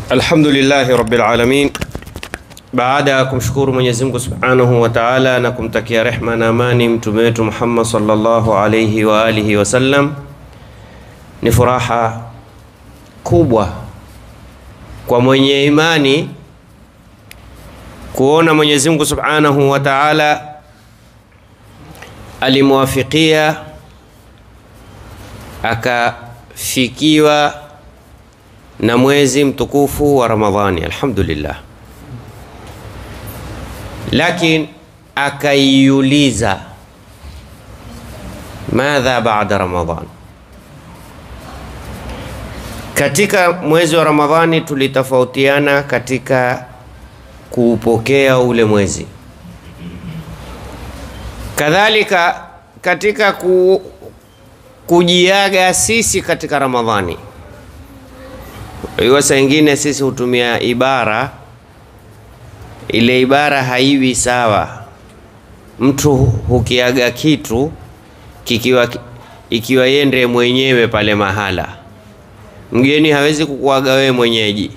Alhamdulillahi rabbil alamin, baada ya kumshukuru Mwenyezi Mungu subhanahu wa taala na kumtakia rehma na amani mtume wetu Muhammad sallallahu alayhi wa alihi wasallam, ni furaha kubwa kwa mwenye imani kuona Mwenyezi Mungu subhanahu wa taala alimwafikia akafikiwa na mwezi mtukufu wa Ramadhani, alhamdulillah. Lakini akaiuliza madha baada Ramadhan. Katika mwezi wa Ramadhani tulitofautiana katika kuupokea ule mwezi, kadhalika katika ku, kujiaga sisi katika Ramadhani. Hiyo saa ingine sisi hutumia ibara ile, ibara haiwi sawa. Mtu hukiaga kitu kikiwa ikiwa yende mwenyewe pale mahala, mgeni hawezi kukuaga wewe mwenyeji.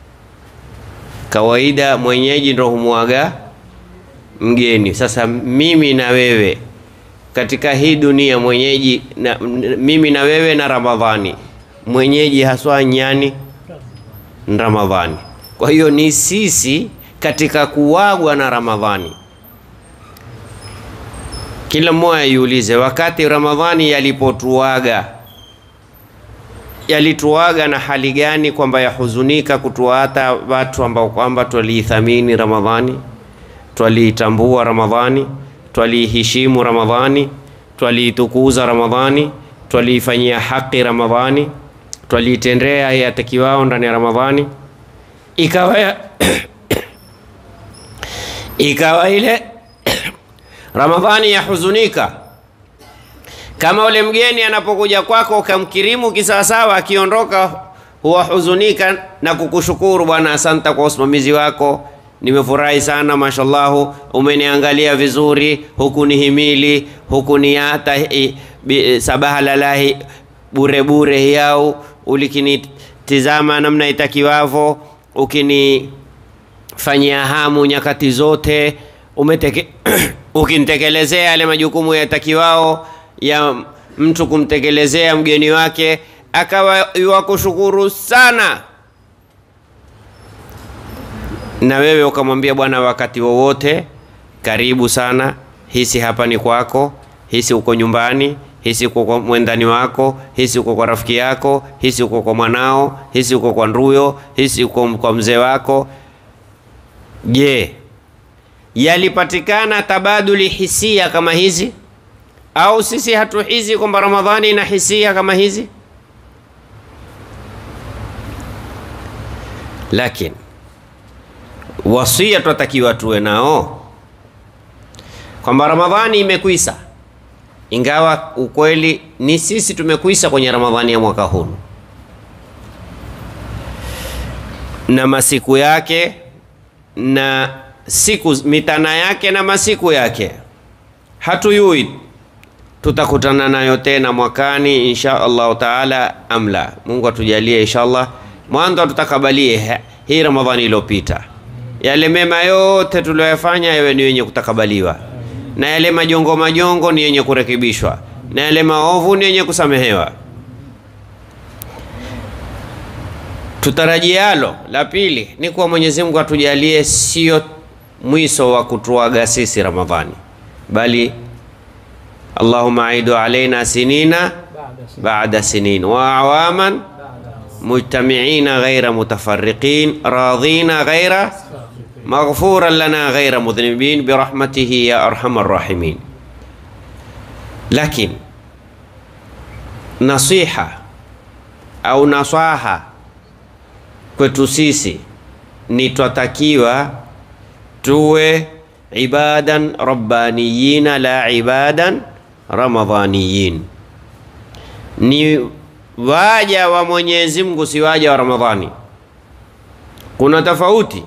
Kawaida mwenyeji ndo humwaga mgeni. Sasa mimi na wewe katika hii dunia mwenyeji na, mimi na wewe na Ramadhani, mwenyeji haswa nyani Ramadhani. Kwa hiyo ni sisi katika kuwagwa na Ramadhani. Kila mmoja yuulize, wakati Ramadhani yalipotuaga yalituaga na hali gani, kwamba yahuzunika kutuata watu ambao kwamba twaliithamini Ramadhani, twaliitambua Ramadhani, twaliiheshimu Ramadhani, twaliitukuza Ramadhani, twaliifanyia haki Ramadhani twaliitendea yatakiwao ndani ya Ramadhani, ikawa ikawa ile Ramadhani yahuzunika, kama ule mgeni anapokuja kwako ukamkirimu kisawasawa, akiondoka huwahuzunika na kukushukuru, bwana, asante kwa usimamizi wako, nimefurahi sana, mashallahu, umeniangalia vizuri, hukunihimili, hukuniata sabaha lalahi bure bure hiyau ulikinitizama namna itakiwavo, ukinifanyia hamu nyakati zote, umeteke ukinitekelezea yale majukumu yatakiwao ya mtu kumtekelezea mgeni wake, akawa yuwakushukuru sana, na wewe ukamwambia bwana, wakati wowote karibu sana, hisi hapa ni kwako, hisi uko nyumbani hisi uko kwa mwendani wako, hisi uko kwa rafiki yako, hisi uko kwa mwanao, hisi uko kwa nduyo, hisi uko kwa mzee wako. Je, yalipatikana tabaduli hisia kama hizi, au sisi hatuhisi kwamba Ramadhani ina hisia kama hizi? Lakini wasia twatakiwa tuwe nao kwamba Ramadhani imekwisa ingawa ukweli ni sisi tumekuisa kwenye Ramadhani ya mwaka huu na masiku yake na siku mitana yake na masiku yake, hatuyui tutakutana nayo tena mwakani insha Allahu taala amla. Mungu atujalie insha Allah, mwanzo atutakabalie hii Ramadhani iliyopita, yale mema yote tuliyoyafanya yawe ni wenye kutakabaliwa na yale majongo majongo ni yenye kurekebishwa, na yale maovu ni yenye kusamehewa. Tutarajialo la pili ni kuwa Mwenyezi Mungu atujalie sio mwiso wa kutuaga sisi Ramadhani, bali Allahumma aidu alaina sinina baada sinin wa awaman mujtamiina ghaira mutafarriqin radhina ghaira maghfuran lana ghaira mudhnibin birahmatihi ya arhamar rahimin. Lakini nasiha au nasaha kwetu sisi ni twatakiwa tuwe ibadan rabbaniyina la ibadan ramadhaniyin, ni waja wa Mwenyezi Mungu, si waja wa Ramadhani. Kuna tofauti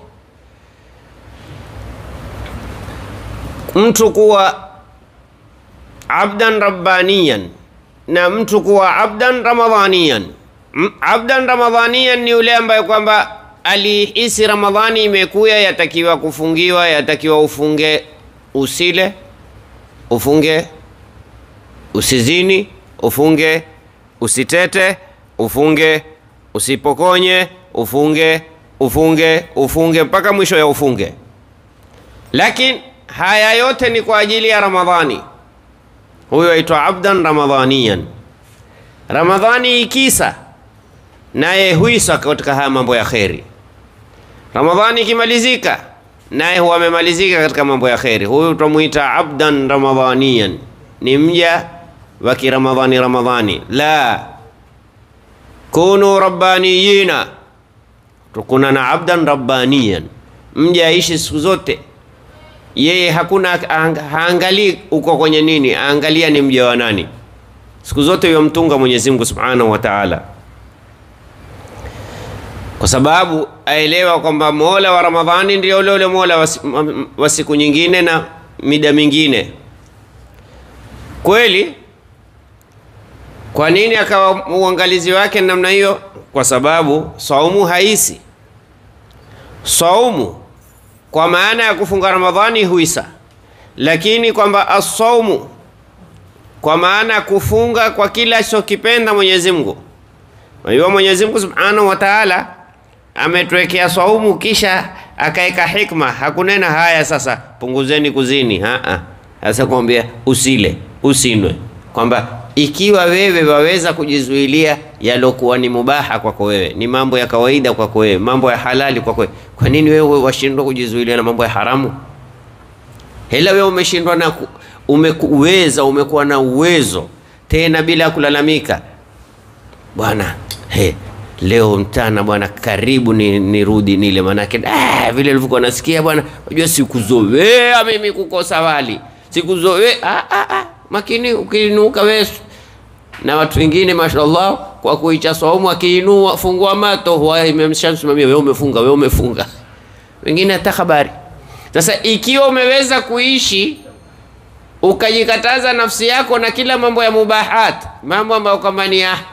mtu kuwa abdan rabbaniyan na mtu kuwa abdan ramadhaniyan. M- Abdan ramadhaniyan ni yule ambaye kwamba alihisi Ramadhani imekuya, yatakiwa kufungiwa, yatakiwa ufunge, usile, ufunge, usizini, ufunge, usitete, ufunge, usipokonye, ufunge, ufunge, ufunge mpaka mwisho ya ufunge. Lakini haya yote ni kwa ajili ya Ramadhani. Huyo aitwa abdan ramadhaniyan. Ramadhani ikisa naye huisa katika haya mambo ya kheri. Ramadhani ikimalizika naye huwa amemalizika katika mambo ya kheri. Huyu tutamuita abdan ramadhaniyan, ni mja wa kiramadhani. Ramadhani la kunu rabbaniyina, tukuna na abdan rabbaniyan, mja aishi siku zote yeye hakuna haangalii uko kwenye nini, aangalia ni mja wa nani. Siku zote yomtunga Mwenyezi Mungu Subhanahu wa Ta'ala, kwa sababu aelewa kwamba Mola wa Ramadhani ndio ule ule Mola wa siku nyingine na mida mingine. Kweli, kwa nini akawa uangalizi wake namna hiyo? Kwa sababu saumu haisi saumu kwa maana ya kufunga Ramadhani huisa, lakini kwamba asaumu kwa maana ya kufunga kwa kila alichokipenda Mwenyezi Mungu. Unajua Mwenyezi Mungu Subhanahu wa Ta'ala ametuwekea saumu, kisha akaeka hikma, hakunena haya sasa punguzeni kuzini. Haa, sasa kuambia usile usinwe, kwamba ikiwa wewe waweza kujizuilia yalokuwa ni mubaha kwako wewe, ni mambo ya kawaida kwako wewe, mambo ya halali kwako wewe, kwa nini wewe washindwa kujizuilia na mambo ya haramu? Hela wewe umeshindwa na umekuweza, umekuwa na uwezo tena bila kulalamika, bwana he, leo mtana bwana, karibu nirudi ni nile, manake ah, vile nilivyokuwa nasikia bwana, unajua sikuzoea mimi kukosa wali, sikuzoea ah, ah, ah. Makini ukiinuka wewe na watu wengine mashallah, kwa kuicha saumu, akiinua fungua mato huwa imemshamsimamia wewe, umefunga wewe, umefunga, wengine hata habari. Sasa ikiwa umeweza kuishi ukajikataza nafsi yako na kila mambo ya mubahat, mambo ambayo kwamba ni ya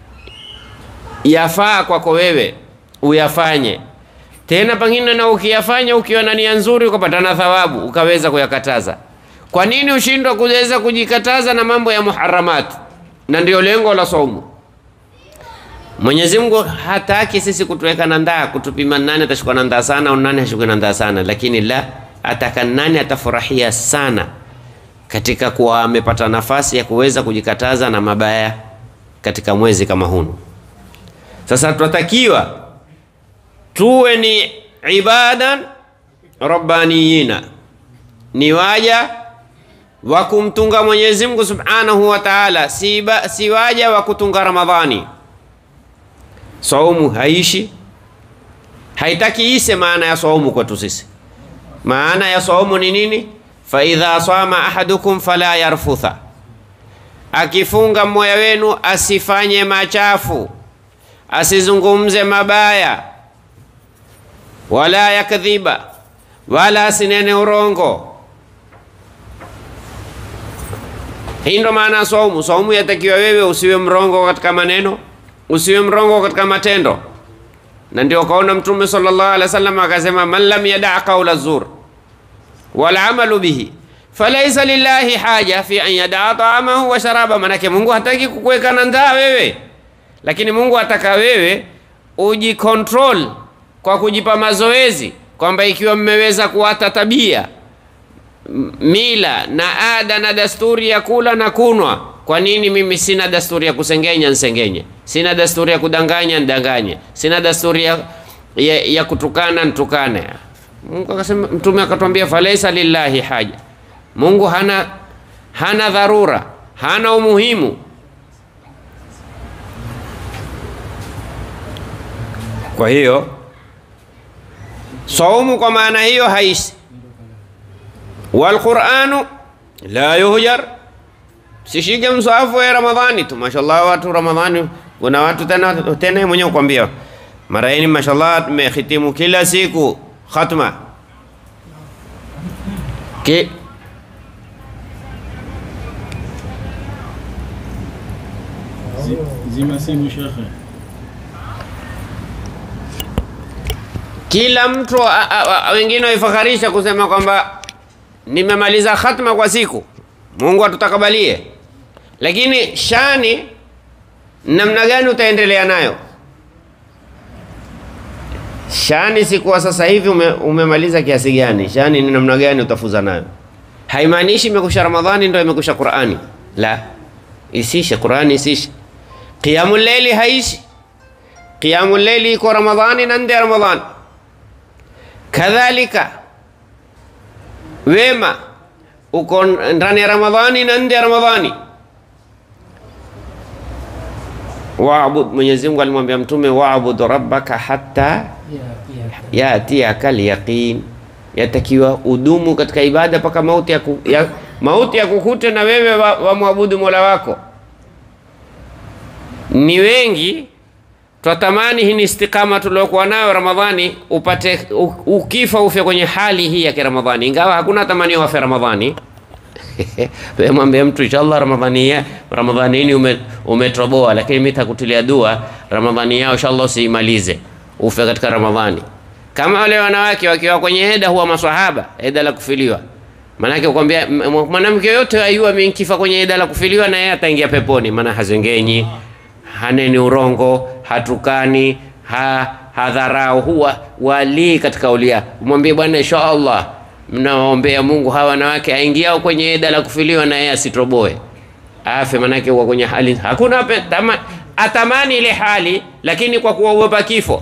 yafaa kwako wewe uyafanye, tena pengine na ukiyafanya ukiwa na nia nzuri ukapata na thawabu, ukaweza kuyakataza kwa nini ushindwa kuweza kujikataza na mambo ya muharamat? Na ndio lengo la saumu. Mwenyezi Mungu hataki sisi kutuweka na ndaa, kutupima nani atashukua na ndaa sana au nani hashukui na ndaa sana, lakini la ataka nani atafurahia sana katika kuwa amepata nafasi ya kuweza kujikataza na mabaya katika mwezi kama hunu. Sasa tunatakiwa tuwe ni ibadan rabbaniyina, ni waja wa kumtunga Mwenyezi Mungu Subhanahu wa Ta'ala, si, si waja wa kutunga Ramadhani. Saumu haishi, haitaki ise maana ya saumu kwetu sisi. Maana ya saumu ni nini? fa idha sama ahadukum fala yarfutha, akifunga mmoja wenu asifanye machafu, asizungumze mabaya, wala yakdhiba, wala asinene urongo Hii ndo maana ya saumu. Saumu yatakiwa wewe usiwe mrongo katika maneno, usiwe mrongo katika matendo, na ndio kaona Mtume sallallahu alaihi wasallam akasema, man lam yadaa qaula zur wal amalu bihi falaisa lillahi haja fi an yadaa taamahu wa sharaba. Manake Mungu hataki kukuweka na ndaa wewe, lakini Mungu ataka wewe ujikontrol kwa kujipa mazoezi, kwamba ikiwa mmeweza kuata tabia mila na ada na dasturi ya kula na kunwa. Kwa nini mimi sina dasturi ya kusengenya nsengenye? Sina dasturi ya kudanganya ndanganye? Sina dasturi ya, ya, ya kutukana ntukane? Mungu akasema, Mtume akatwambia falaisa lillahi haja, Mungu hana hana dharura, hana umuhimu. Kwa hiyo saumu kwa maana hiyo haishi Walquranu la yuhjar, sishike mswahafu ya Ramadhani tu. Mashallah, watu Ramadhani, kuna watu tena tena mwenyewe kukwambia mara hii mashallah, tumehitimu kila siku khatma Ki... Zima simu shekhe. Kila mtu a- a- a- wengine waifakharisha kusema kwamba nimemaliza khatma kwa siku, Mungu atutakabalie. Lakini shani namna gani utaendelea nayo? Shani si kuwa sasa hivi ume, umemaliza kiasi gani. Shani ni namna gani utafuza nayo. Haimaanishi imekusha Ramadhani ndio imekusha Qur'ani, la, isishe Qur'ani, isishe. Qiyamul layli haishi. Qiyamul layli iko Ramadhani na nje ya Ramadhani. Kadhalika wema uko ndani ya Ramadhani na nje ya Ramadhani. Waabud, Mwenyezi Mungu alimwambia Mtume, waabud rabbaka hatta yatiyaka alyaqin, yatakiwa udumu katika ibada mpaka mauti ya, ku, ya, mauti ya kukute na wewe wamwabudu wa mola wako. Ni wengi twatamani hii ni istikama tuliokuwa nayo Ramadhani, upate u- ukifa ufe kwenye hali hii ya Kiramadhani, ingawa hakuna tamanio wafe Ramadhani. Wewe mwambie mtu inshallah Ramadhani ya Ramadhani hii ume, umetoboa, lakini mimi takutilia dua Ramadhani yao inshallah usiimalize, ufe katika Ramadhani. Kama wale wanawake wakiwa kwenye heda huwa maswahaba, heda la kufiliwa. Maanake kwambia m- mwanamke yote ayua mimi nikifa kwenye heda la kufiliwa na yeye ataingia peponi, maana hazengenyi, haneni urongo, hatukani, ha, hadharau, huwa walii katika ulia. Mwambie bwana inshallah mnawaombea Mungu hawa wanawake aingiao kwenye eda la kufiliwa na yeye asitoboe afe, manake huwa kwenye hali hakuna pe, tama, atamani ile hali, lakini kwa kuogopa kifo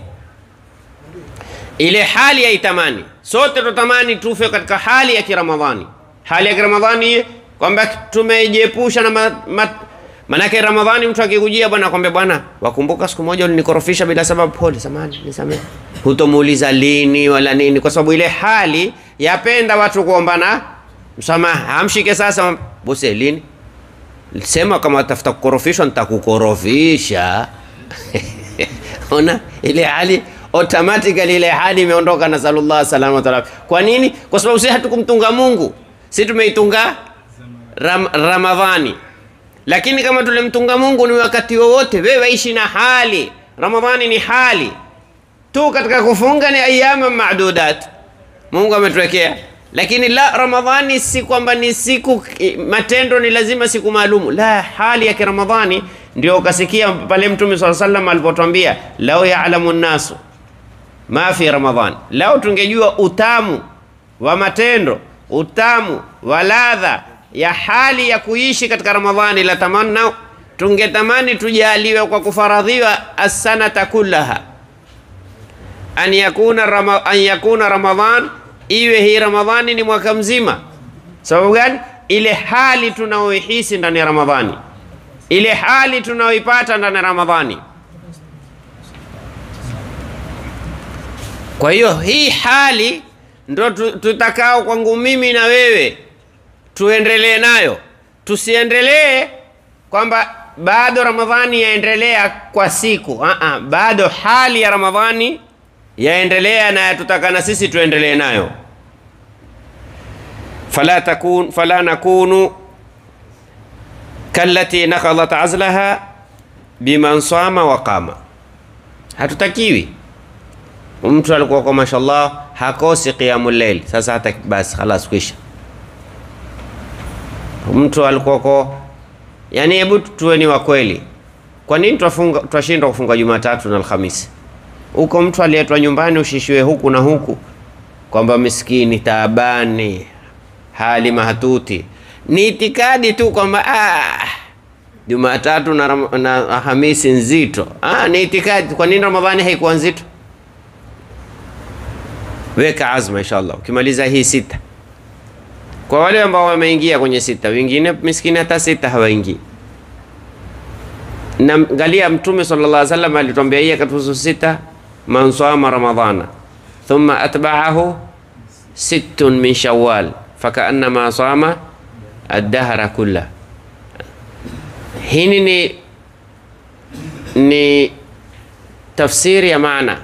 ile hali haitamani. Sote tutamani tufe katika hali ya Kiramadhani, hali ya Kiramadhani kwamba tumejiepusha na ma, ma, manake Ramadhani mtu akikujia bwana akwambia bwana, wakumbuka siku moja ulinikorofisha bila sababu, pole, samahani, nisamehe. Hutomuuliza lini wala nini, kwa sababu ile hali yapenda watu kuombana msamaha. Amshike sasa, bose lini sema kama tafuta kukorofishwa, nitakukorofisha ona ile hali automatically ile hali imeondoka, na sallallahu salama taala. Kwa nini? Kwa sababu sisi hatukumtunga Mungu, si tumeitunga ram, Ramadhani. Lakini kama tulimtunga Mungu ni wakati wowote, wewe ishi na hali. Ramadhani ni hali tu, katika kufunga ni ayama madudat Mungu ametuwekea, lakini la Ramadhani si kwamba ni siku matendo ni lazima siku maalumu, la hali ya Kiramadhani. Ndio ukasikia pale Mtume swalla sallam alipotwambia lau ya'lamu nnasu ma fi Ramadhan, lau tungejua utamu wa matendo, utamu wa ladha ya hali ya kuishi katika Ramadhani, la tamanna, tungetamani tujaliwe kwa kufaradhiwa assanata kullaha an yakuna, rama, an yakuna Ramadhan, iwe hii Ramadhani ni mwaka mzima. Sababu gani? Ile hali tunaoihisi ndani ya Ramadhani, ile hali tunaoipata ndani ya Ramadhani. Kwa hiyo hii hali ndo tutakao kwangu mimi na wewe tuendelee nayo, tusiendelee kwamba bado Ramadhani yaendelea kwa siku. Uh -uh, bado hali ya Ramadhani yaendelea na yatutaka na sisi tuendelee nayo. fala takun fala nakunu kallati nakadhat azlaha biman sama wa qama, hatutakiwi mtu alikuwa kwa mashallah hakosi qiyamul layl, sasa hata basi khalas kwisha. Mtu alikuwa kwa yani, hebu tuweni wa kweli. Kwa nini twafunga twashindwa kufunga Jumatatu na Alhamisi? Huko mtu alietwa nyumbani ushishiwe huku na huku, kwamba miskini, taabani, hali mahatuti, ni itikadi tu kwamba ah, Jumatatu na, na Alhamisi nzito. Ah, ni itikadi. Kwa nini Ramadhani haikuwa nzito? Weka azma inshallah, ukimaliza hii sita. Kwa wale ambao wameingia kwenye sita, wengine miskini hata sita hawaingii. Na angalia, Mtume sallallahu alaihi wasallam alituambia hii akatuhusu sita, man sama ramadhana thumma atba'ahu sittun min shawwal fakaannama sama ad-dahra kulla. Hii ni ni tafsiri ya maana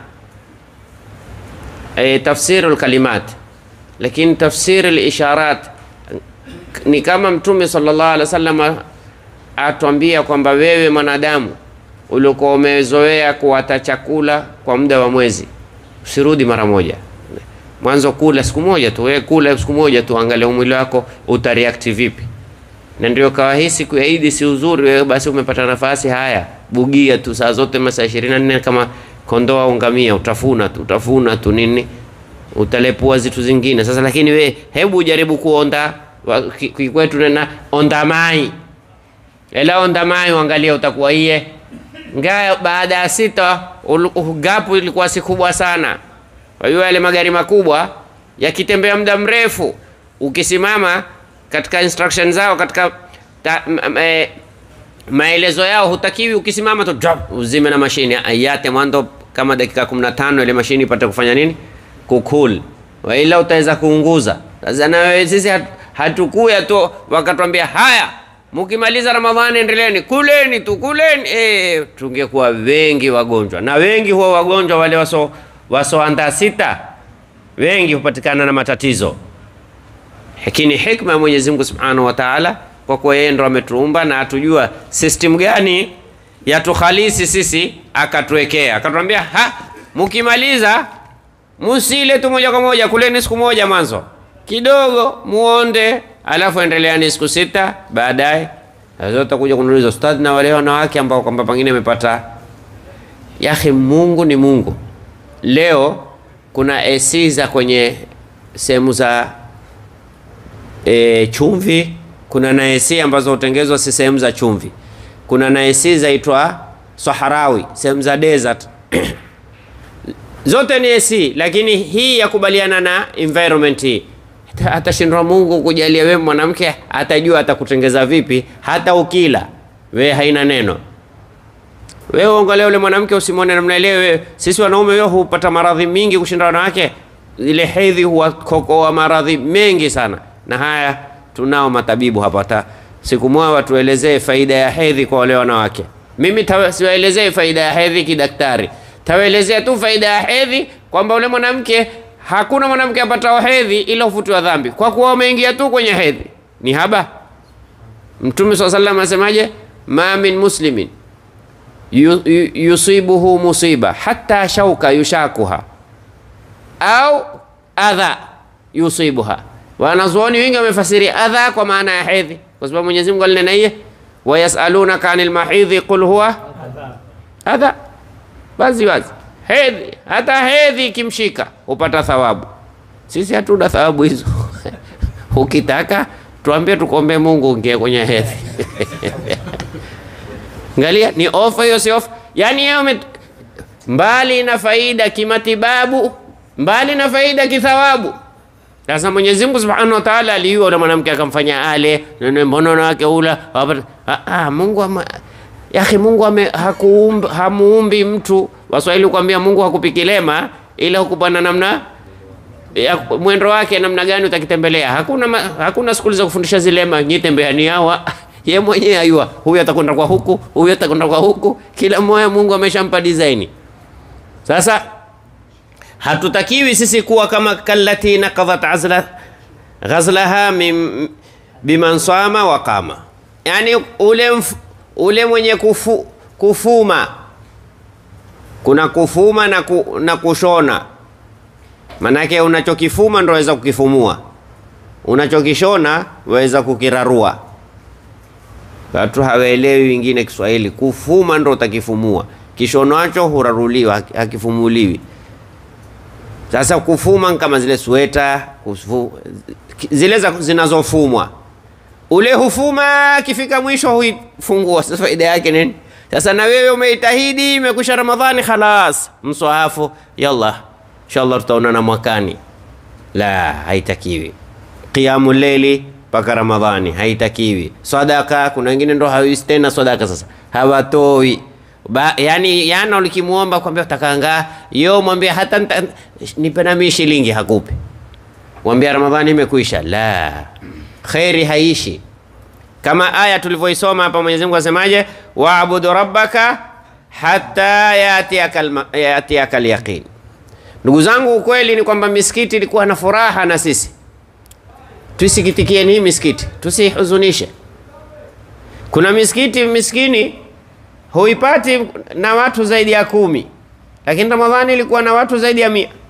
E, tafsiru lkalimat, lakini tafsiri lisharat ni kama Mtume sallallahu alaihi wasallam atwambia kwamba wewe mwanadamu ulikuwa umezoea kuwata chakula kwa muda wa mwezi, usirudi mara moja. Mwanzo kula siku moja tu, wewe kula siku moja tu, angalia mwili wako utareact vipi. Na ndio kawa hii siku ya Idi si uzuri, wewe basi umepata nafasi, haya bugia tu saa zote masaa 24 kama kondoo au ngamia, utafuna tu utafuna tu nini, utalepua zitu zingine. Sasa lakini we hebu ujaribu kuonda wa- ki- ki- kwetu nena onda mai ela onda mai, uangalia utakuwa iye ngaya. Baada ya sita ulu- gapu ilikuwa si kubwa sana. Kwa hiyo yale magari makubwa yakitembea muda mrefu, ukisimama katika instruction zao katika ta, m, m, eh, maelezo yao hutakiwi ukisimama tu drop, uzime na mashine ayate mwanzo kama dakika 15 ile mashine ipate kufanya nini kukul, waila utaweza kuunguza. Sasa na wewe sisi hat, hatukuya tu wakatuambia haya, mkimaliza Ramadhani endeleeni kuleni tu kuleni. E, tungekuwa wengi wagonjwa, na wengi huwa wagonjwa wale waso wasoandaa sita, wengi hupatikana na matatizo lakini hikma ya Mwenyezi Mungu Subhanahu wa Ta'ala, kwa kuwa yeye ndo ametuumba na atujua system gani yatuhalisi sisi, akatuwekea akatuambia, ha, mkimaliza musile tu moja kwa moja, kuleni siku moja mwanzo kidogo muonde, alafu endeleani siku sita baadaye. Sasa utakuja kuniuliza ustadh, na wale wanawake ambao kwamba pengine amepata yahi, Mungu ni Mungu. Leo kuna AC za kwenye sehemu za e, chumvi. Kuna na AC ambazo hutengezwa si sehemu za chumvi. Kuna na AC zaitwa Saharawi, sehemu za desert zote ni AC, lakini hii yakubaliana na environment hii. Hata- Atashindwa Mungu kujalia wewe mwanamke, atajua atakutengeza vipi. Hata ukila we haina neno wewe uangalia yule mwanamke usimwone namna ile. Wewe sisi wanaume wewe hupata maradhi mingi kushinda wanawake. Ile hedhi huwakokoa maradhi mengi sana, na haya tunao matabibu hapa. Hata siku moja watuelezee faida ya hedhi kwa wale wanawake. Mimi tawa- siwaelezee faida ya hedhi kidaktari, tawaelezea tu faida ya hedhi kwamba ule mwanamke, hakuna mwanamke apatao hedhi ila hufutiwa dhambi kwa kuwa umeingia tu kwenye hedhi. Ni haba. Mtume swalla sallam asemaje? ma min muslimin yu- yu- yusibuhu musiba hata shauka yushakuha au adha yusibuha. Wanazuoni wengi wamefasiri adha kwa maana ya hedhi, kwa sababu Mwenyezi Mungu alinena iye wayasalunaka anil mahidhi qul huwa adha, wazi wazi hedhi. Hata hedhi ikimshika hupata thawabu. Sisi hatuna thawabu hizo. Ukitaka tuambie, tukombe Mungu ingie kwenye hedhi Angalia, ni ofa hiyo, si ofa. Yani yeye ume mbali na faida kimatibabu, mbali na faida kithawabu. Sasa Mwenyezi Mungu Subhanahu wa Ta'ala aliua yule mwanamke akamfanya ale, nene mbona wanawake ula wapata- ah, ah, Mungu ama ya akhi, Mungu ame hakuumba hamuumbi mtu. Waswahili kuambia Mungu hakupikilema ila hukupana namna ya mwendo wake namna gani utakitembelea. Hakuna ma, hakuna skuli za kufundisha zilema, nyi tembeani hawa ye mwenyewe ayua, huyu atakwenda kwa huku, huyu atakwenda kwa huku, kila mmoja Mungu ameshampa design. Sasa hatutakiwi sisi kuwa kama kallati nakadhat azla ghazlaha min biman sama wa qama, yani ule, mf, ule mwenye kufu, kufuma kuna kufuma na, ku, na kushona Manake unachokifuma ndo waweza kukifumua, unachokishona waweza kukirarua. Watu hawaelewi wengine Kiswahili. Kufuma ndo utakifumua, kishonacho huraruliwa, haki- hakifumuliwi. Sasa kufuma ni kama zile sweta kufu, zile za- zinazofumwa, ule hufuma, akifika mwisho huifungua. Sasa faida yake nini? Sasa na wewe umeitahidi, imekwisha Ramadhani, khalas, mswahafu, yalla inshallah tutaonana mwakani. La, haitakiwi. Qiyamu leili mpaka Ramadhani haitakiwi. Sadaka, kuna wengine ndo hawisi tena sadaka, sasa hawatoi ba, yani yana ulikimuomba kwambia utakanga yo, mwambie hata nita- nipe na mimi shilingi, hakupi. Mwambia Ramadhani imekwisha. La, kheri haishi kama aya tulivyoisoma hapa. Mwenyezi Mungu asemaje? waabudu rabbaka hatta yatiyaka alma- yatiyaka alyaqin. Ndugu zangu, ukweli ni kwamba misikiti ilikuwa na furaha na sisi. Tuisikitikieni hii misikiti, tusihuzunishe. Kuna misikiti miskini huipati na watu zaidi ya kumi, lakini Ramadhani ilikuwa na watu zaidi ya mia.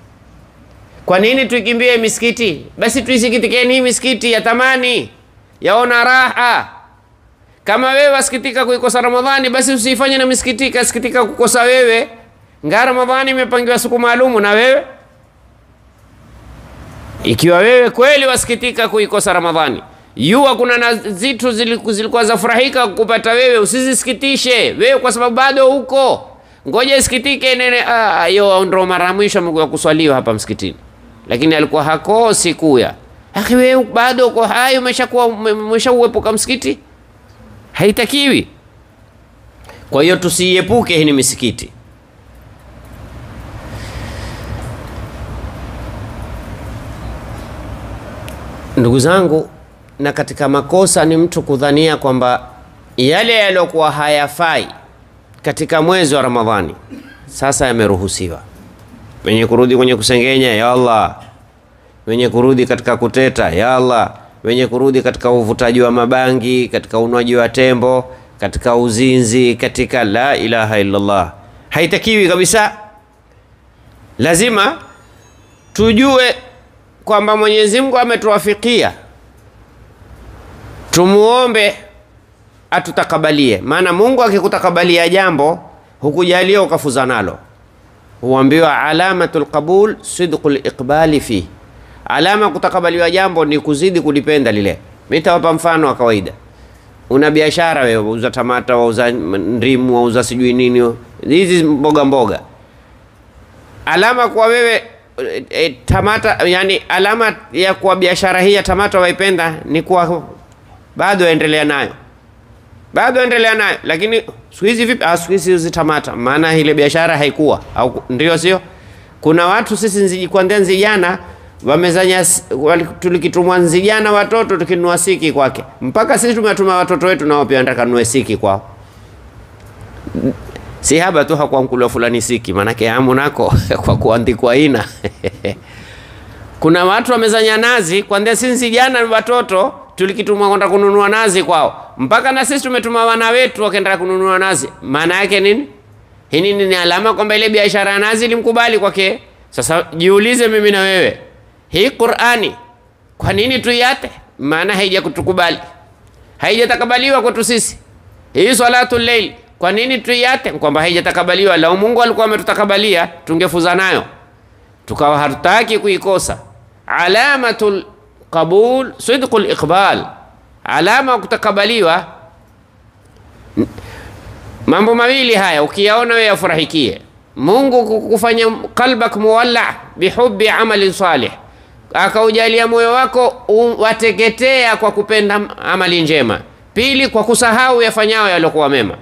Kwa nini tuikimbie misikiti? Basi tuisikitikeni hii misikiti ya thamani, yaona raha. Kama wewe wasikitika kuikosa Ramadhani, basi usifanye na misikiti kasikitika kukosa wewe. Nga Ramadhani imepangiwa siku maalumu na wewe ikiwa wewe kweli wasikitika kuikosa Ramadhani, yua kuna na zitu ziliku- zilikuwa zafurahika kupata wewe, usizisikitishe wewe kwa sababu bado huko, ngoja isikitike nene. Ah, yo ndo mara ya mwisho amekuja kuswaliwa hapa msikitini, lakini alikuwa hakosi kuya. Akhi, wewe bado uko hai, umeshakuwa ume- umeshauepuka msikiti, haitakiwi. Kwa hiyo tusiepuke hii ni misikiti. Ndugu zangu, na katika makosa ni mtu kudhania kwamba yale yaliyokuwa hayafai katika mwezi wa Ramadhani sasa yameruhusiwa. Wenye kurudi kwenye kusengenya, ya Allah. Wenye kurudi katika kuteta, ya Allah. Wenye kurudi katika uvutaji wa mabangi, katika unywaji wa tembo, katika uzinzi, katika la ilaha illallah, haitakiwi kabisa. Lazima tujue kwamba Mwenyezi Mungu ametuwafikia, tumuombe atutakabalie. Maana Mungu akikutakabalia jambo hukujalia ukafuza nalo, huambiwa alamatul qabul sidqul iqbali fi, alama kutakabaliwa jambo ni kuzidi kulipenda lile. Mimi nitawapa mfano wa kawaida. Una biashara wewe, wauza tamata, wauza ndimu, wauza sijui nini, hizi mboga mboga alama kwa wewe e, e, tamata yani, alama ya kuwa biashara hii ya tamata waipenda ni kuwa bado endelea nayo, bado endelea nayo. Lakini siku hizi vipi? Ah, siku hizi hizi tamata, maana ile biashara haikuwa au ndio, sio? Kuna watu sisi nziji kuanzia nzijana wamezanya, s- wali- tulikitumwa nzijana watoto tukinunua siki kwake, mpaka sisi tumetuma watoto wetu nao pia wanataka nunue siki kwao si haba tu hakuwa mkulwa fulani siki, maanake amu nako kwa kuandikwa ina kuna watu wamezanya nazi kwanzia sisi jana watoto tulikitumwa kwenda kununua nazi kwao, mpaka na sisi tumetuma wana wetu wakaenda kununua nazi. Maana yake nini? Hii nini? Ni alama kwamba ile biashara ya nazi ilimkubali kwake. Sasa jiulize mimi na wewe, hii Qur'ani kwa nini tuiate? Maana haija kutukubali, haijatakabaliwa kwetu sisi. Hii salatu layl kwa nini tuiate? Kwamba haijatakabaliwa. Lau Mungu alikuwa ametutakabalia tungefuza nayo, tukawa hatutaki kuikosa. Alamatul qabul sidqul iqbal, alama ya kutakabaliwa. N- Mambo mawili haya ukiyaona wewe yafurahikie. Mungu kukufanya qalbak muwalla bihubbi amali salih, akaujalia moyo wako u- wateketea kwa kupenda amali njema. Pili, kwa kusahau yafanyao yaliokuwa mema.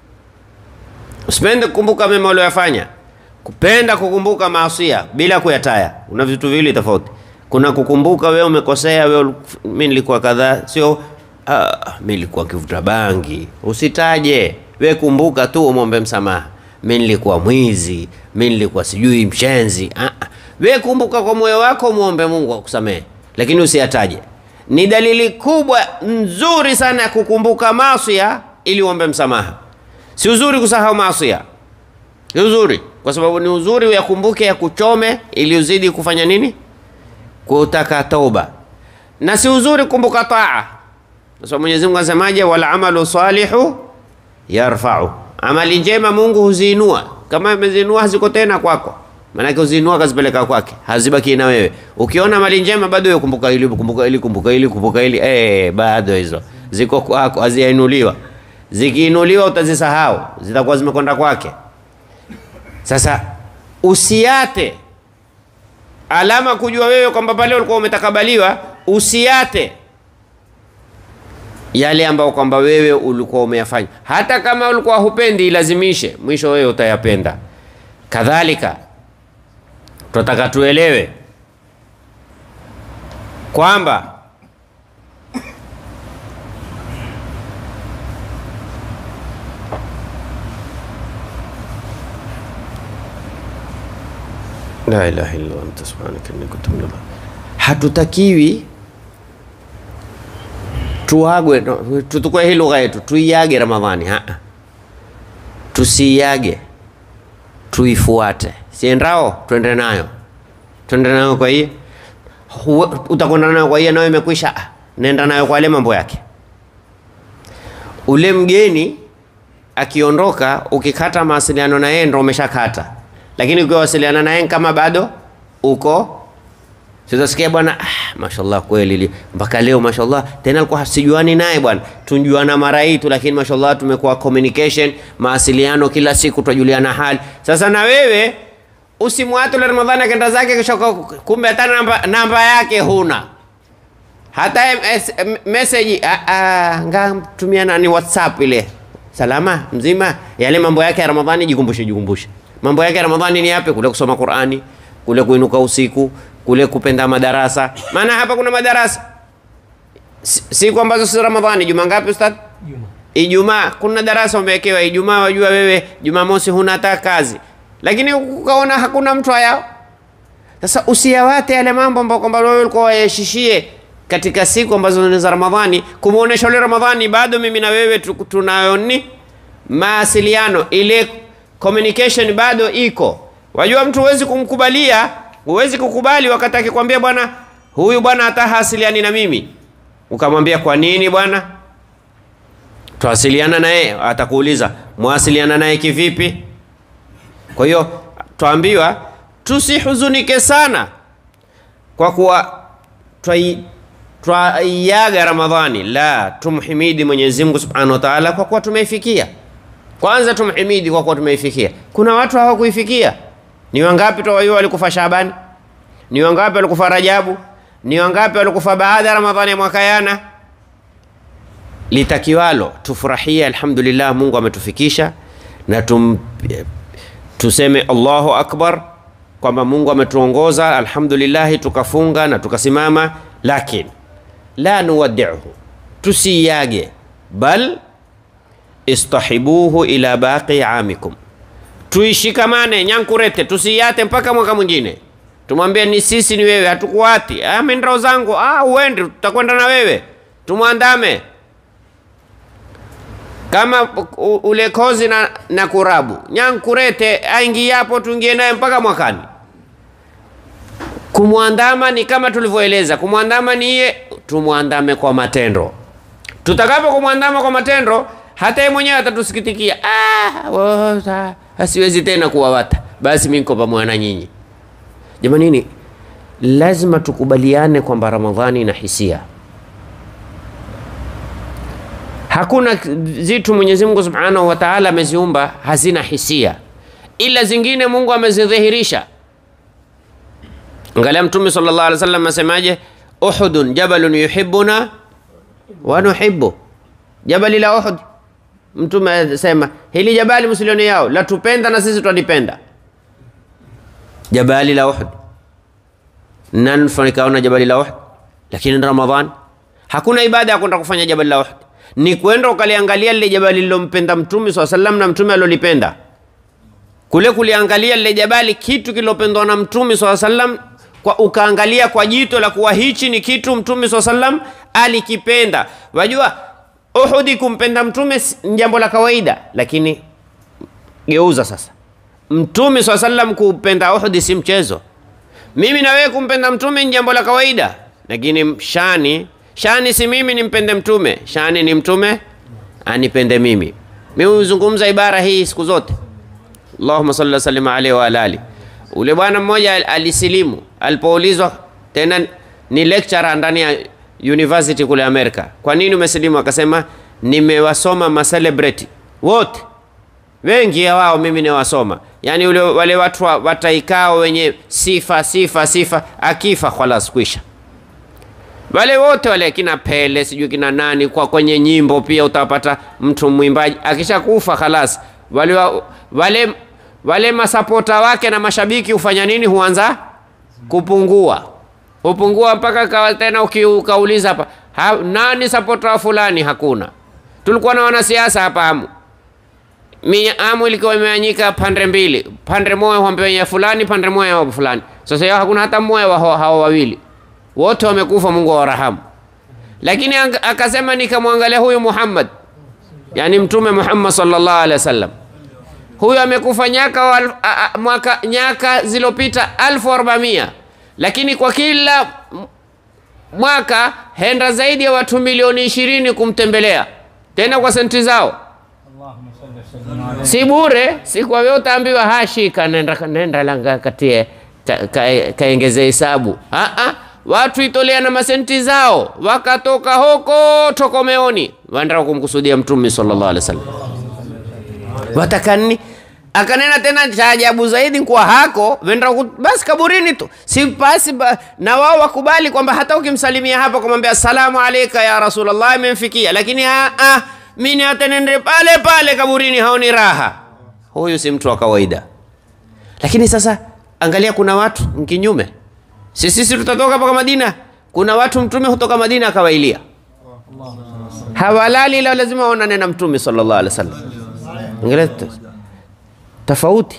Usipende kukumbuka mema uliyofanya, kupenda kukumbuka maasia bila kuyataya. Una vitu viwili tofauti. Kuna kukumbuka wewe umekosea, wewe mimi nilikuwa kadhaa, sio ah, mimi nilikuwa kivuta bangi. Usitaje wewe, kumbuka tu umwombe msamaha. Mimi nilikuwa mwizi, mimi nilikuwa sijui mshenzi. Ah, ah. wewe kumbuka kwa moyo wako, muombe Mungu akusamehe, lakini usiyataje. Ni dalili kubwa nzuri sana ya kukumbuka maasia ili uombe msamaha. Si uzuri kusahau maasia, si uzuri, kwa sababu ni uzuri uyakumbuke, ya kuchome ili uzidi kufanya nini? Kutaka toba, na si uzuri kukumbuka taa, kwa sababu Mwenyezi Mungu asemaje? Wal amalu salihu yarfau, amali njema Mungu huziinua. Kama ameziinua haziko tena kwako, maanake huziinua kazipeleka kwake, hazibaki na wewe. Ukiona mali njema bado wewe kumbuka hili, kumbuka hili, kumbuka hili, kumbuka hili, eh, bado hizo ziko kwako, hazijainuliwa. Zikiinuliwa utazisahau, zitakuwa zimekwenda kwake. Sasa usiate alama kujua wewe kwamba pale ulikuwa umetakabaliwa, usiate yale ambayo kwamba wewe ulikuwa umeyafanya, hata kama ulikuwa hupendi, ilazimishe, mwisho wewe utayapenda. Kadhalika tunataka tuelewe kwamba la ilaha illa anta subhanaka inni kuntu minadh hatutakiwi tuagwe no, tutukue hii lugha yetu tuiage Ramadhani ha tusiiage tuifuate siendao twende nayo twende nayo kwa hiye utakwenda nayo kwa hiye nayo imekwisha ah, nenda nayo kwa ale mambo yake ule mgeni akiondoka ukikata mawasiliano na yeye ndo umeshakata lakini ukiwasiliana na yeye kama bado uko Sitasikia bwana ah, mashallah kweli li- mpaka leo mashallah tena alikuwa sijuani naye bwana tunjuana mara hii tu lakini mashallah tumekuwa communication mawasiliano kila siku twajuliana hali sasa na wewe usimwate ule ramadhani akenda zake kisha uka- kumbe hata namba, namba yake huna hata MS, m- message ah, ah, ngamtumia nani whatsapp ile salama mzima yale mambo yake ya ramadhani jikumbushe jikumbushe mambo yake ya ramadhani ni yapi kule kusoma qurani kule kuinuka usiku kule kupenda madarasa maana hapa kuna madarasa Si- siku ambazo si ramadhani juma ngapi ustadh Juma. Ijumaa kuna darasa umewekewa Ijumaa, wajua wewe Jumamosi huna hata kazi, lakini ukaona hakuna mtu hayao. Sasa usiyawate yale mambo ambayo kwamba wewe ulikuwa wayashishie katika siku ambazo ni za Ramadhani, kumuonesha ule Ramadhani bado mimi na wewe tu- tunayo ni mawasiliano, ile communication bado iko. Wajua mtu huwezi kumkubalia, huwezi kukubali wakati akikwambia bwana, huyu bwana hata hasiliani na mimi, ukamwambia kwa nini bwana? twasiliana naye, atakuuliza mwasiliana naye kivipi? Kwa hiyo twaambiwa tusihuzunike sana kwa kuwa twai- twaiaga Ramadhani, la tumhimidi Mwenyezi Mungu Subhanahu wa Ta'ala kwa kuwa tumeifikia. Kwanza tumhimidi kwa kuwa tumeifikia. Kuna watu hawakuifikia. Ni wangapi twawajua walikufa Shabani? Ni wangapi walikufa Rajabu? Ni wangapi walikufa baada ya Ramadhani ya mwaka yana? litakiwalo tufurahie, alhamdulillah, Mungu ametufikisha na tum, tuseme Allahu akbar kwamba Mungu ametuongoza, alhamdulillah, tukafunga na tukasimama, lakin la nuwaddiuhu, tusiyage, bal istahibuhu ila baqi amikum, tuishikamane nyankurete, tusiyate mpaka mwaka mwingine. Tumwambie ni sisi ni wewe, hatukuati. Ah, mimi ndao zangu, ah, uende, tutakwenda na wewe, tumwandame kama u- ule kozi na, na kurabu nyankurete aingiapo tuingie naye mpaka mwakani. Kumwandama ni kama tulivyoeleza, kumwandama ni iye, tumwandame kwa matendo. Tutakapo kumwandama kwa matendo, hata yeye mwenyewe atatusikitikia, ah, wota, asiwezi tena kuwawata, basi mimi niko pamoja na nyinyi. Jamanini, lazima tukubaliane kwamba Ramadhani ina hisia. Hakuna zitu Mwenyezi Mungu Subhanahu wa Ta'ala ameziumba hazina hisia, ila zingine Mungu amezidhihirisha. Angalia Mtume sallallahu alaihi wasallam asemaje, Uhudun jabalun yuhibbuna wa nuhibbu, jabali la Uhud. Mtume asema hili jabali msilioni yao latupenda na sisi twalipenda. Jabali la Uhud, nani nikaona jabali la Uhud? Lakini ni Ramadhan, hakuna ibada ya kwenda kufanya jabali la Uhud, ni kwenda ukaliangalia lile jabali lilompenda Mtume swalla sallam na Mtume alolipenda kule kuliangalia lile jabali, kitu kilopendwa na Mtume swalla sallam, kwa ukaangalia kwa jito la kuwa hichi ni kitu Mtume swalla sallam alikipenda. Wajua Uhudi kumpenda Mtume si- ni jambo la kawaida, lakini geuza sasa, Mtume swalla sallam kupenda Uhudi si mchezo. Mimi na wewe kumpenda Mtume ni jambo la kawaida, lakini shani shani si mimi nimpende Mtume, shani ni Mtume anipende mimi. Mimi huzungumza ibara hii siku zote Allahumma salli wa sallim alaihi wa ala ali. Ule bwana mmoja al- alisilimu alipoulizwa, tena ni lecturer ndani ya university kule Amerika, kwa nini umesilimu? Akasema nimewasoma ma celebrity wote wengi ya wao mimi niwasoma, yaani ule wale watu wa- wataikao wenye sifa sifa sifa, akifa khalas kwisha wale wote wale kina Pele sijui kina nani, kwa kwenye nyimbo pia utapata mtu mwimbaji akishakufa khalas, wale, wa- wale, wale masapota wake na mashabiki hufanya nini? Huanza kupungua, hupungua mpaka kawa tena uki- ukauliza hapa ha, nani sapota wa fulani? Hakuna. Tulikuwa na wanasiasa hapa Amu, Mi- Amu ilikuwa imeanyika pande mbili, pande moja huambiwa fulani, pande moja wa fulani. Sasa yao hakuna hata mmoja wa hao hao wawili wote wamekufa, Mungu awarahamu. Lakini ang- akasema nikamwangalia huyu Muhammad, yani Mtume Muhammad sallallahu alaihi wasallam, huyu amekufa nyaka wa, al- a, a, mwaka nyaka zilopita alfu arbamia lakini kwa kila m- mwaka henda zaidi ya watu milioni ishirini kumtembelea tena kwa senti zao اللهم صل وسلم على si bure si kwa wewe utaambiwa hashika nenda, nenda langa katie ka- ka- kaengeze hesabu Ah, ah, watu itolea na masenti zao wakatoka huko tokomeoni waenda kumkusudia mtume sallallahu alaihi wasallam watakani akanena tena cha ajabu zaidi kwa hako wenda ku- basi kaburini tu si basi ba, na wao wakubali kwamba hata ukimsalimia hapa kumwambia assalamu alaika ya rasulullah imemfikia lakini ah, ah, mimi hata nende pale pale kaburini haoni raha huyu si mtu wa kawaida lakini sasa angalia kuna watu mkinyume si sisi tutatoka mpaka madina kuna watu mtume hutoka madina akawailia hawalali ila lazima waonane na mtume sallallahu alaihi wasallam angalia t- tofauti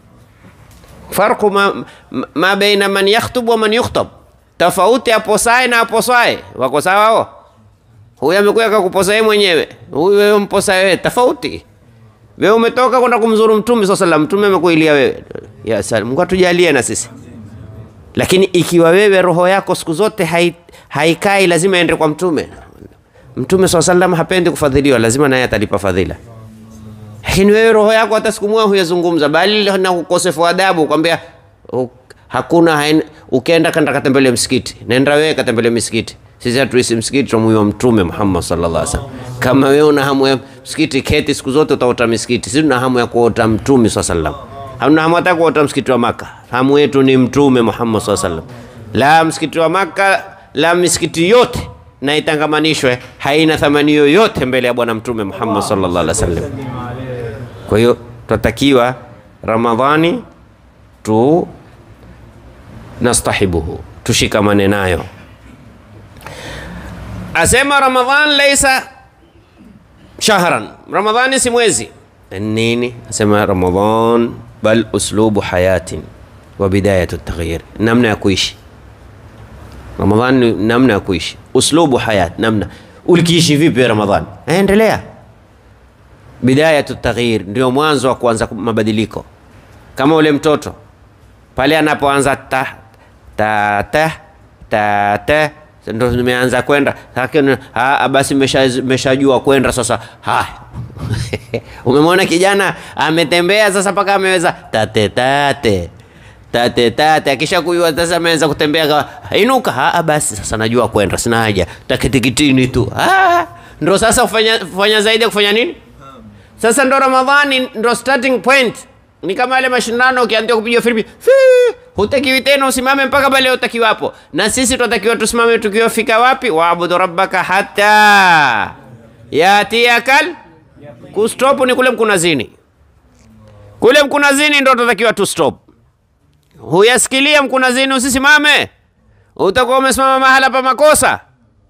farqu ma, ma- ma baina man yakhtub wa man yukhtab tofauti aposae na aposae wako sawa hao huyu amekuja akakuposa yeye mwenyewe huyu wewe mposa wewe tofauti wewe umetoka kwenda kumzuru mtume swalla sallam mtume amekuilia wewe ya salam Mungu atujalie na sisi lakini ikiwa wewe roho yako siku zote hai, haikai lazima ende kwa mtume mtume swalla sallam hapendi kufadhiliwa lazima naye atalipa fadhila lakini wewe roho yako hata siku moja huyazungumza bali na ukosefu wa adabu kwambia u- hakuna hain, ukienda kanda katembele msikiti nenda wewe katembele misikiti sisi hatuisi msikiti tumuiwa mtume Muhammad sallallahu alaihi wasallam kama wewe una hamu ya msikiti keti siku zote utaota misikiti sisi tuna hamu ya kuota mtume sallallahu alaihi wasallam hamna hamu hata kuota msikiti wa maka hamu yetu ni mtume Muhammad sallallahu alaihi wasallam la msikiti wa maka la misikiti yote na itangamanishwe haina thamani yoyote mbele ya bwana mtume Muhammad sallallahu alaihi wasallam kwa hiyo twatakiwa Ramadhani tu nastahibuhu, tushikamane nayo. Asema Ramadhan laisa shahran, Ramadhani si mwezi. Nini? Asema Ramadhan bal uslubu hayatin wa bidayatu taghyir, namna ya kuishi. Ramadhan ni namna ya kuishi, uslubu hayat, namna ulikiishi vipi Ramadhan, endelea bidayatu taghyir, ndio mwanzo wa kuanza mabadiliko. Kama ule mtoto pale anapoanza ta ta ta ta ta ndo nimeanza kwenda lakini ah, basi mesha- meshajua kwenda sasa. Haya, umemwona kijana ametembea sasa mpaka ameweza tate tate tate tate, akisha kujua sasa ameanza kutembea kawa, inuka. Ah, basi sasa najua kwenda, sina haja takitikitini tu. Ah, ndo sasa ufanya, ufanya zaidi ya kufanya nini? Sasa ndo Ramadhani ndo starting point. Ni kama yale mashindano ukianza kupiga filimbi, fii, hutakiwi tena usimame mpaka pale utakiwapo. Na sisi tunatakiwa tusimame tukiwafika wapi? Waabudu rabbaka hata yatiyakal kustop ni kule mkunazini. Kule mkunazini ndo tunatakiwa tu stop. Huyasikilia mkunazini usisimame. Utakuwa umesimama mahala pa makosa.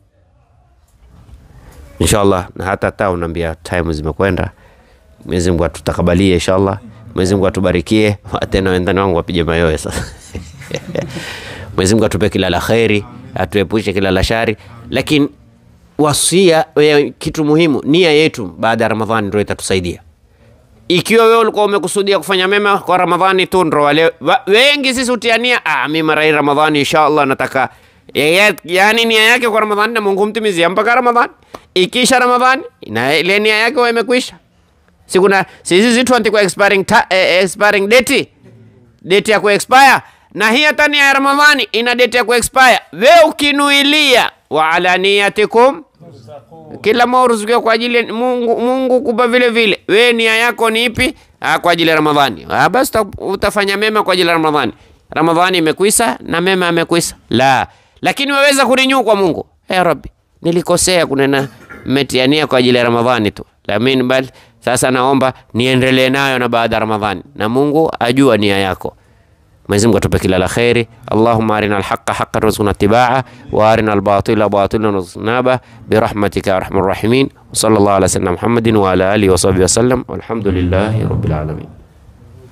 Inshallah na hata hata unaambia time zimekwenda. Mwenyezi Mungu atutakabalie inshallah. Mwenyezi Mungu atubarikie. Tena wendani wangu wapige mayowe sasa. Mwenyezi Mungu atupe kila la kheri, atuepushe kila la shari. Lakini wasia ya kitu muhimu, nia yetu baada ya Ramadhani ndio itatusaidia. Ikiwa wewe ulikuwa umekusudia kufanya mema kwa Ramadhani tu, ndo wale wa- wengi sisi utiania, ah, mimi mara hii Ramadhani inshallah nataka ya- yaani nia yake kwa Ramadhani na Mungu mtimizia mpaka Ramadhani. Ikisha Ramadhani na ile nia yake huwa imekwisha. Si kuna sisi zitu andikwa expiring ta, eh, expiring date date ya kuexpire na hii hata nia ya Ramadhani ina date ya kuexpire. Wewe ukinuilia wa ala niyatikum kila moja uruzukiwa kwa ajili ya Mungu, Mungu kupa vile vile. Wewe nia yako ni ipi? Ah, kwa ajili ya Ramadhani. Ah, basi uta- utafanya mema kwa ajili ya Ramadhani. Ramadhani imekwisha na mema yamekwisha. La, lakini waweza kurinyu kwa Mungu. Ya Rabbi, nilikosea kunena mmetiania kwa ajili ya Ramadhani tu. Lakini bali sasa naomba niendelee nayo na baada ya Ramadhani. Na Mungu ajua nia yako. Mwenyezi Mungu atupe kila la kheri. Allahumma arina alhaqa haqqan warzuqna ittibaa wa arina albatila batilan warzuqna birahmatika ya arhamar rahimin. Wa sallallahu ala sayyidina Muhammadin wa ala alihi wa sahbihi wa sallam. Walhamdulillahi rabbil alamin.